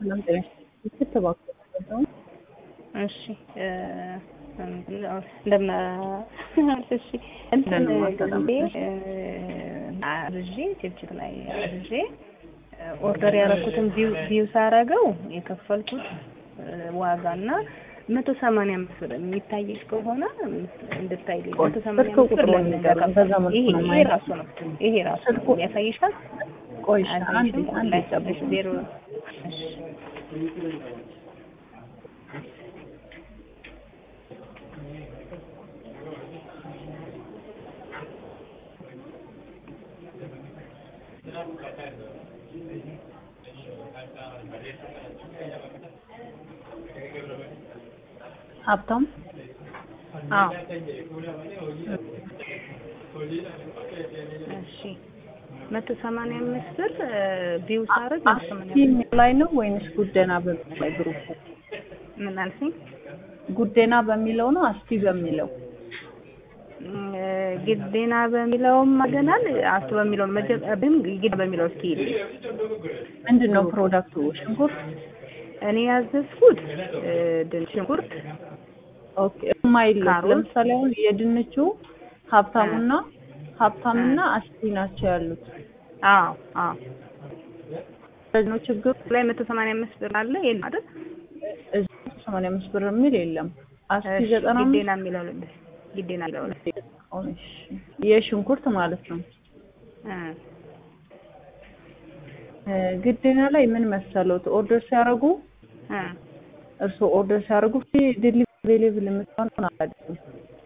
ሰላም ጤና ክትባቸው እሺ እንደምን እሺ እንትን ጊዜ አርዤ ችብችብ ላይ አርዤ ኦርደር ያደረኩትን ቪው ሳረገው የከፈልኩት ዋጋና መቶ ሰማንያ አምስት ብር የሚታይሽ ከሆነ እንድታይ መቶ ሰማንያ አምስት ብር ለምን ይሄ ራሱ ነው ይሄ ራሱ ነው ያሳይሻል። ቆይ አንድ አንድ ጠብቅ ዜሮ ሀብታም አዎ እሺ መቶ ሰማንያ አምስት ብር ቪው ሳረግ መቶ ሰማንያ አስቲ ላይ ነው ወይንስ ጉደና በሚለው ላይ ግሩፕ ምን አልሽኝ? ጉደና በሚለው ነው አስቲ በሚለው ግዴና በሚለውም አገናል አስቱ በሚለው መጀመሪያም ግዴና በሚለው እስኪ ምንድን ነው ፕሮዳክቱ? ሽንኩርት እኔ ያዘዝኩት ድንች ሽንኩርት ኦኬ የማይለይ ካሮት። ለምሳሌ አሁን የድንቹ ሀብታሙና ሀብታምና አስቲ ናቸው ያሉት። አዎ አዎ ስለዚህ ነው ችግሩ። ላይ መቶ ሰማንያ አምስት ብር አለ የለም አይደል? እዚህ ሰማንያ አምስት ብር የሚል የለም። አስቲ እሺ፣ ዘጠና አምስት ግዴና የሚለው ልብ ግዴና የሚለው ላይ እሺ፣ የሽንኩርት ማለት ነው። እ እ ግዴና ላይ ምን መሰሎት ኦርደር ሲያደርጉ እ እርስዎ ኦርደር ሲያደርጉ ዴሊቨሪ አቬሌብል የምትሆን አላደረጉም።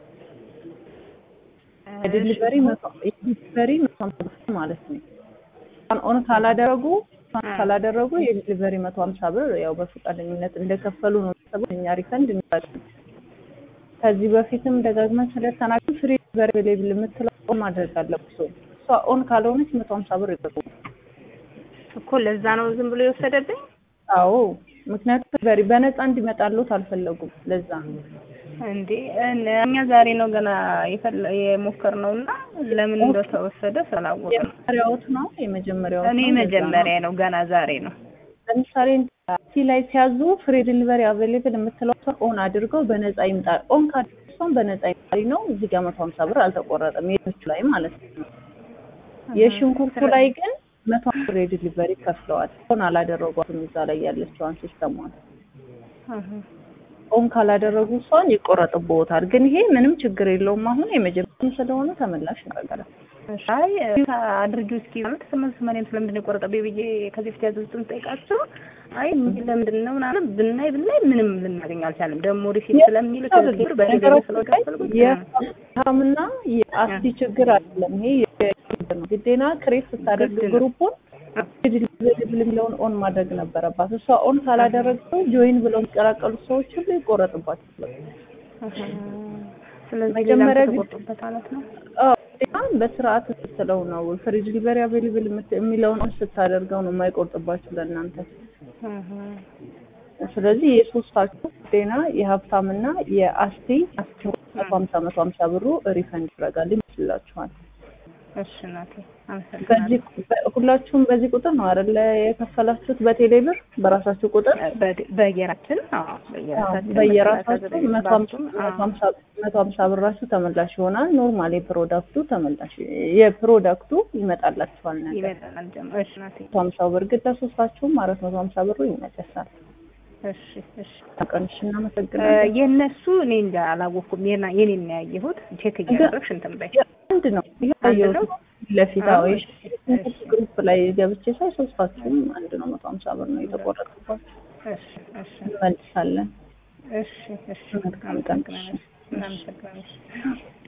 ዴሊቨሪ ዴሊቨሪ መቶ ሀምሳ ብር ማለት ነው። እሷን ኦን ካላደረጉ እሷን ካላደረጉ የዴሊቨሪ መቶ ሀምሳ ብር ያው በፈቃደኝነት እንደከፈሉ ነው የሚሰበው እኛ ሪፈንድ እንላለን። ከዚህ በፊትም ደጋግመን ስለተናገርን ፍሪ ዴሊቨሪ አቬሌብል የምትለው ኦን ማድረግ አለብሽ። እሷ ኦን ካልሆነች መቶ ሀምሳ ብር ይጠቁ። እኮ ለዛ ነው ዝም ብሎ የወሰደብኝ። አዎ ምክንያቱም በሪ በነፃ እንዲመጣሉት አልፈለጉም። ለዛ እንዴ እነ- እኛ ዛሬ ነው ገና የፈለ- የሞከርነው እና ለምን እንደተወሰደ ስላወቅ ነው። የመጀመሪያዎት ነው የመጀመሪያዎት እኔ ነው፣ ለዛ ነው። መጀመሪያ ነው ገና ዛሬ ነው። ለምሳሌ ሲ ላይ ሲያዙ ፍሪ ዲሊቨሪ አቬሌብል የምትለው ሰው ኦን አድርገው በነፃ ይምጣ ኦን ካደረሰውን በነፃ ይምጣ ነው። እዚህ ጋር መቶ ሀምሳ ብር አልተቆረጠም የቶቹ ላይ ማለት ነው። የሽንኩርቱ ላይ ግን መቶ ብር የዲሊቨሪ ከፍለዋል። ኦን አላደረጓትም እዛ ላይ ያለችዋን ሲስተሟን እህ ኦን ካላደረጉ እሷን ይቆረጥብዎታል። ግን ይሄ ምንም ችግር የለውም። አሁን የመጀመሪያ ስለሆነ ተመላሽ እናደርጋለን። አይ አድርጊው እስኪ ማለት ስምንት ሰማንያም ስለምንድን ነው የቆረጠብኝ ብዬ ከዚህ ፊት ያዘዙትን ጠይቃቸው፣ አይ ለምንድን ነው ምናምን ብናይ ብናይ ምንም ልናገኝ አልቻለም። ደግሞ ሪሲት ስለሚል ከብር በደገ ስለከፈልኩት የሀብታምና የአስቲ ችግር አይደለም። ይሄ የችግር ነው። ግዴና ክሬት ስታደርግ ግድ ነው። ግሩፑን ዲሊቨሪ የሚለውን ኦን ማድረግ ነበረባት። እሷ ኦን ካላደረገው ጆይን ብለው የሚቀላቀሉ ሰዎች ሁሉ ይቆረጥባቸዋል። ስለዚህ መጀመሪያ ሌላም ግን- ተቆርጦበት ማለት ነው። አዎ፣ ግዴታ በስርዓት ስትለው ነው ፍሪ ዲሊቨሪ አቬሌብል የሚለውን ኦን ስታደርገው ነው የማይቆርጥባችሁ ለእናንተ። እህ ስለዚህ የሶስታችሁ ጤና የሀብታምና የአስቲ መቶ ሀምሳ መቶ ሀምሳ ብሩ ሪፈንድ ይደረጋል ይመስላችኋል። እሺ እናቴ አመሰግናለሁ። በዚህ ሁላችሁም በዚህ ቁጥር ነው አይደለ የከፈላችሁት? በቴሌ ብር በራሳችሁ ቁጥር በ- በየራችን አዎ በየራሳችን በየራሳችሁ በየራሳችን መቶ ሀምሳ- ባንኩም፣ መቶ አዎ። ሀምሳ- መቶ ሀምሳ ብራችሁ ተመላሽ ይሆናል። ኖርማል የፕሮዳክቱ ተመላሽ የፕሮዳክቱ ይመጣላችኋል ነገር ይመጣል ደግሞ እሺ እናቴ መቶ ሀምሳው ብር ግን ለሶስታችሁም አራት መቶ ሀምሳ ብሩ ይመለሳል። እሺ እሺ ቀንሽ እ እናመሰግናለን። የእነሱ እኔ እንጃ አላወቅኩም። የና- የኔን ነው ያየሁት። ቼክ እያደረግሽ እንትን በይ። አንድ ነው ይሄ አንድ ያየሁት ነው? ፊት ለፊት አዎ፣ አዎ እሺ፣ እሺ። ግሩፕ ላይ ገብቼ ሳይ ሶስታችሁም አንድ ነው መቶ ሀምሳ ብር ነው የተቆረጠባችሁ። እሺ እሺ እንመልሳለን። እሺ እሺ መልካም ቀን። አመሰግናለሁ። እናመሰግናለን።